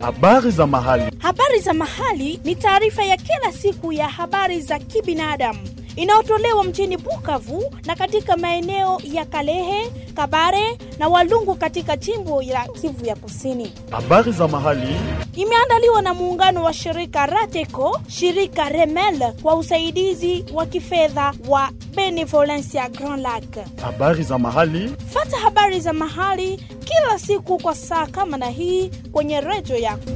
Habari za mahali. Habari za mahali ni taarifa ya kila siku ya habari za kibinadamu inayotolewa mjini Bukavu na katika maeneo ya Kalehe, Kabare na Walungu katika jimbo la Kivu ya Kusini. Habari za mahali. Imeandaliwa na muungano wa shirika Rateco, shirika Remel kwa usaidizi wa kifedha wa Benevolencia Grand Lac. Habari za mahali. Fata habari za mahali kila siku kwa saa kama na hii kwenye redio yako.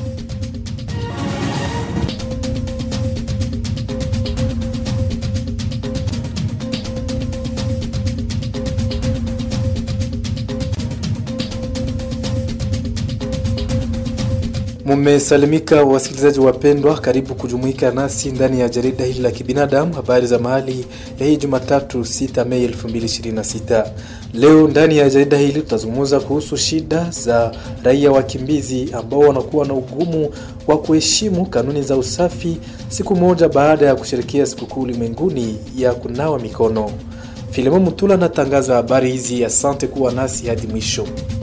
Mumesalimika wasikilizaji wapendwa, karibu kujumuika nasi ndani ya jarida hili la kibinadamu, habari za mahali ya hii Jumatatu 6 Mei 2026. Leo ndani ya jarida hili tutazungumza kuhusu shida za raia wakimbizi ambao wanakuwa na ugumu wa kuheshimu kanuni za usafi, siku moja baada ya kusherekea sikukuu ulimwenguni ya kunawa mikono. Filemon Mutula anatangaza habari hizi. Asante kuwa nasi hadi mwisho.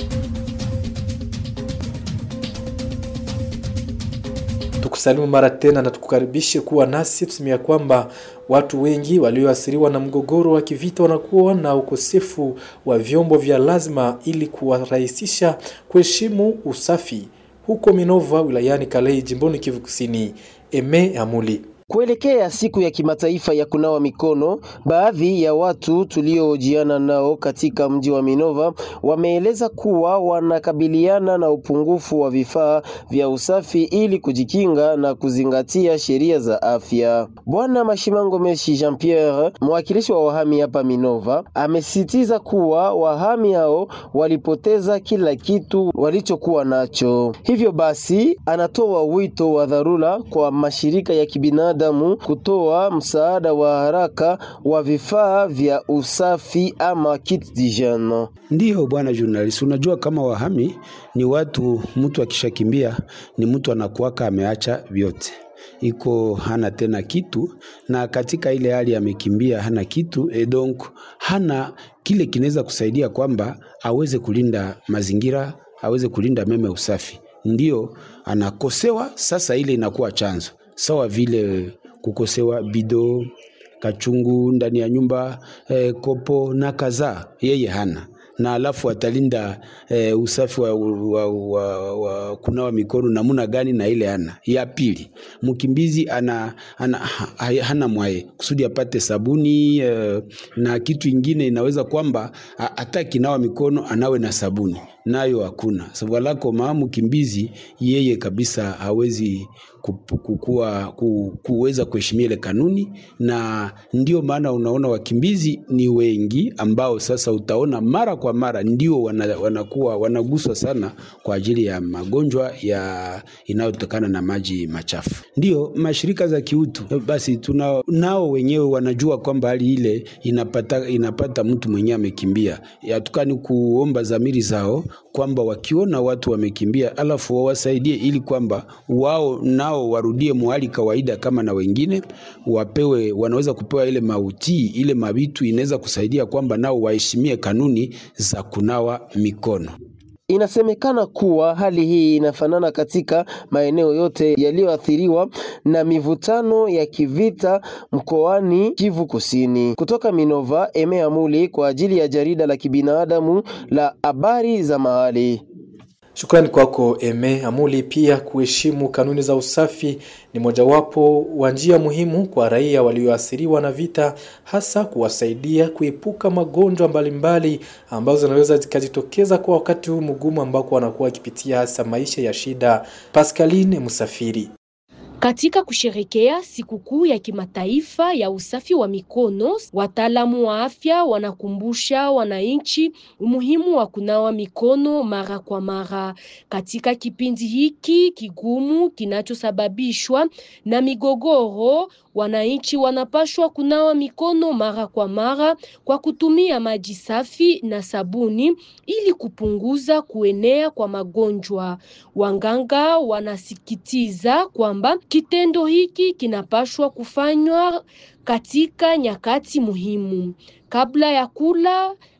Tukusalimu mara tena na tukukaribishe kuwa nasi. Tusemea kwamba watu wengi walioathiriwa na mgogoro wa kivita wanakuwa na ukosefu wa vyombo vya lazima ili kuwarahisisha kuheshimu usafi huko Minova wilayani Kalei jimboni Kivu Kusini. Eme Amuli Kuelekea siku ya kimataifa ya kunawa mikono, baadhi ya watu tuliohojiana nao katika mji wa Minova wameeleza kuwa wanakabiliana na upungufu wa vifaa vya usafi ili kujikinga na kuzingatia sheria za afya. Bwana Mashimango Meshi Jean Pierre, mwakilishi wa wahami hapa Minova, amesisitiza kuwa wahami hao walipoteza kila kitu walichokuwa nacho. Hivyo basi, anatoa wito wa dharura kwa mashirika ya kibinadamu damu kutoa msaada wa haraka wa vifaa vya usafi ama kit d'hygiene. Ndiyo bwana journalist, unajua kama wahami ni watu, mtu akishakimbia ni mtu anakuwaka ameacha vyote iko hana tena kitu, na katika ile hali amekimbia hana kitu e, donc hana kile kinaweza kusaidia kwamba aweze kulinda mazingira, aweze kulinda meme usafi, ndio anakosewa. Sasa ile inakuwa chanzo sawa vile kukosewa bido kachungu ndani ya nyumba eh, kopo na kadhaa, yeye hana na alafu atalinda eh, usafi wa, wa, wa, wa kunawa mikono namuna gani? Na ile hana. Ya pili, mkimbizi ana, ana, ha, hana mwaye kusudi apate sabuni eh, na kitu ingine inaweza kwamba hata kinawa mikono anawe na sabuni nayo hakuna. Sababu lako maa mkimbizi yeye kabisa hawezi kukua, ku, kuweza kuheshimia ile kanuni, na ndio maana unaona wakimbizi ni wengi ambao sasa utaona mara kwa mara ndio wana, wanakuwa wanaguswa sana kwa ajili ya magonjwa ya inayotokana na maji machafu. Ndio mashirika za kiutu basi tuna, nao wenyewe wanajua kwamba hali ile inapata, inapata mtu mwenyewe amekimbia, hatukani kuomba dhamiri zao kwamba wakiona watu wamekimbia, alafu wawasaidie ili kwamba wao nao warudie mwali kawaida kama na wengine, wapewe, wanaweza kupewa ile mautii, ile mabitu inaweza kusaidia kwamba nao waheshimie kanuni za kunawa mikono. Inasemekana kuwa hali hii inafanana katika maeneo yote yaliyoathiriwa na mivutano ya kivita mkoani Kivu Kusini. Kutoka Minova, Emea Muli kwa ajili ya jarida la kibinadamu la habari za mahali. Shukrani kwako Eme Amuli. Pia kuheshimu kanuni za usafi ni mojawapo wa njia muhimu kwa raia walioathiriwa na vita, hasa kuwasaidia kuepuka magonjwa mbalimbali ambazo zinaweza zikajitokeza kwa wakati huu mgumu ambako wanakuwa wakipitia hasa maisha ya shida. Pascaline Musafiri Katika kusherekea sikukuu ya kimataifa ya usafi wa mikono, wataalamu wa afya wanakumbusha wananchi umuhimu wa kunawa mikono mara kwa mara. Katika kipindi hiki kigumu kinachosababishwa na migogoro, wananchi wanapashwa kunawa mikono mara kwa mara kwa kutumia maji safi na sabuni ili kupunguza kuenea kwa magonjwa. Wanganga wanasikitiza kwamba kitendo hiki kinapashwa kufanywa katika nyakati muhimu kabla ya kula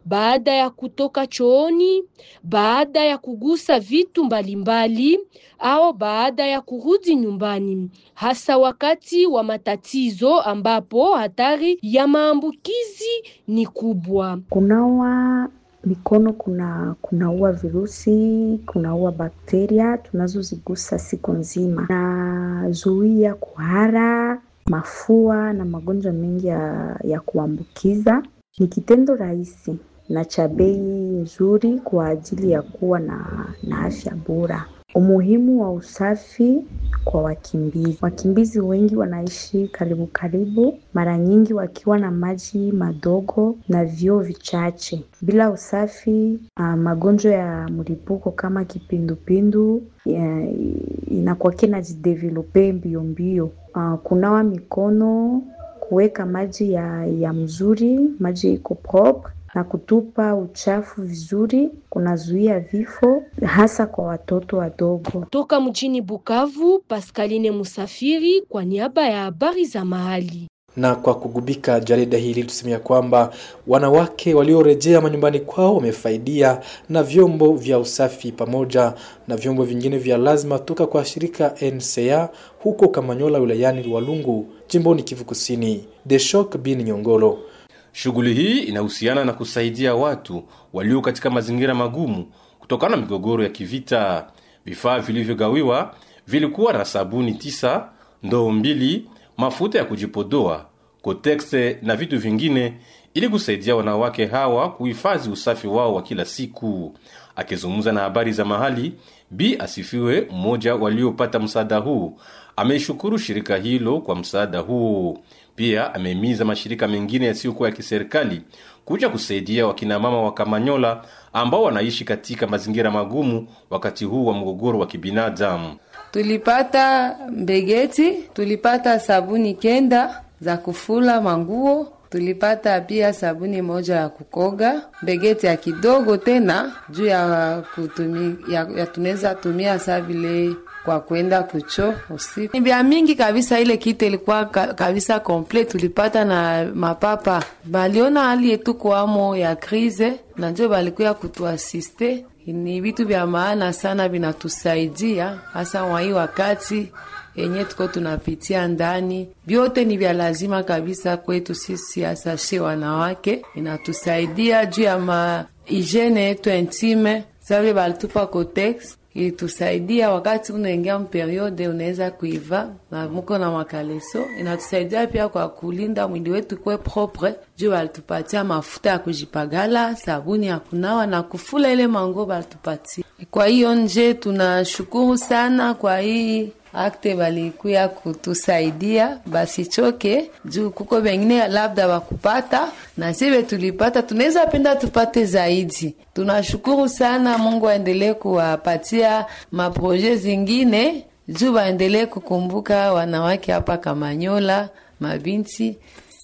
baada ya kutoka chooni, baada ya kugusa vitu mbalimbali au baada ya kurudi nyumbani, hasa wakati wa matatizo ambapo hatari ya maambukizi ni kubwa. Kunawa mikono kuna kunaua virusi, kunaua bakteria tunazozigusa siku nzima, na zuia kuhara, mafua na magonjwa mengi ya, ya kuambukiza. Ni kitendo rahisi na cha bei nzuri kwa ajili ya kuwa na, na afya bora. Umuhimu wa usafi kwa wakimbizi. Wakimbizi wengi wanaishi karibu karibu, mara nyingi wakiwa na maji madogo na vyoo vichache. Bila usafi, uh, magonjwa ya mlipuko kama kipindupindu ya- inakuwa kinajidevelope mbio mbio. Uh, kunawa mikono, kuweka maji ya, ya mzuri, maji iko propre na kutupa uchafu vizuri kunazuia vifo hasa kwa watoto wadogo. Toka mjini Bukavu, Pascaline Musafiri kwa niaba ya habari za mahali. Na kwa kugubika jarida hili tusemea kwamba wanawake waliorejea manyumbani kwao wamefaidia na vyombo vya usafi pamoja na vyombo vingine vya lazima toka kwa shirika NCA huko Kamanyola wilayani Walungu jimboni Kivu Kusini. Deshok bin Nyongolo. Shughuli hii inahusiana na kusaidia watu walio katika mazingira magumu kutokana na migogoro ya kivita. Vifaa vilivyogawiwa vilikuwa na sabuni tisa, ndoo mbili, mafuta ya kujipodoa, kotekse na vitu vingine ili kusaidia wanawake hawa kuhifadhi usafi wao wa kila siku. Akizungumza na habari za mahali, Bi Asifiwe, mmoja waliopata msaada huu, ameishukuru shirika hilo kwa msaada huu. Pia amehimiza mashirika mengine yasiyokuwa ya kiserikali kuja kusaidia wakinamama wa Kamanyola ambao wanaishi katika mazingira magumu wakati huu wa mgogoro wa kibinadamu. Tulipata mbegeti, tulipata sabuni kenda za kufula manguo, tulipata pia sabuni moja ya kukoga, mbegeti ya kidogo tena juu ya kutumi, ya, ya tunaweza tumia saa vile kwa kwenda kucho usiku. Ni vya mingi kabisa, ile kitu ilikuwa ka, kabisa komplet. Tulipata na mapapa, baliona hali yetu kwamo ya krize, na njo balikuya kutuasiste ni vitu vya maana sana, vinatusaidia hasa wahii wakati yenye tuko tunapitia ndani. Vyote ni vya lazima kabisa kwetu sisi, hasa she wanawake, inatusaidia juu ya ma hygiene yetu intime. Savile balitupa kotex ilitusaidia wakati unaingia mperiode unaweza kuiva na muko na makaleso. Inatusaidia pia kwa kulinda mwili wetu kwe propre, juu walitupatia mafuta ya kujipagala, sabuni ya kunawa na kufula ile mango balitupatia. Kwa hiyo nje tunashukuru sana kwa hii akte balikuya kutusaidia, basichoke juu kuko bengine labda wakupata na sive tulipata, tunaweza penda tupate zaidi. Tunashukuru sana, Mungu aendelee kuwapatia maproje zingine juu waendelee kukumbuka wanawake hapa Kamanyola, mabinti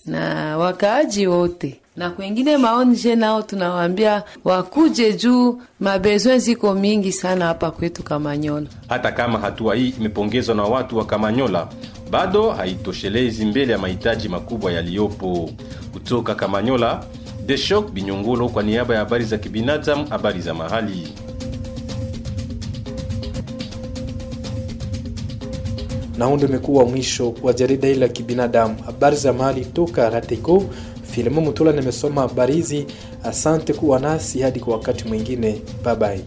na wakaaji wote na kwengine maonje nao tunawaambia wakuje juu mabezwe ziko mingi sana hapa kwetu Kamanyola. Hata kama hatua hii imepongezwa na watu wa Kamanyola, bado haitoshelezi mbele ya mahitaji makubwa yaliyopo. Kutoka Kamanyola, Deshok Binyongolo kwa niaba ya habari za kibinadamu, habari za mahali. Na huu ndio umekuwa mwisho wa jarida hili la kibinadamu, habari za mahali toka Rateko. Filimo Mutula nimesoma habari hizi. Asante kuwa nasi hadi kwa wakati mwingine, bye bye.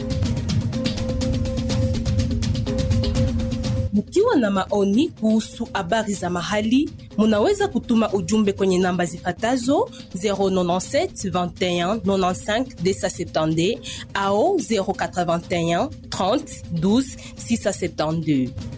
Mkiwa na maoni kuhusu habari za mahali, munaweza kutuma ujumbe kwenye namba zifatazo 097 21 95 270 au 081 30 12 672.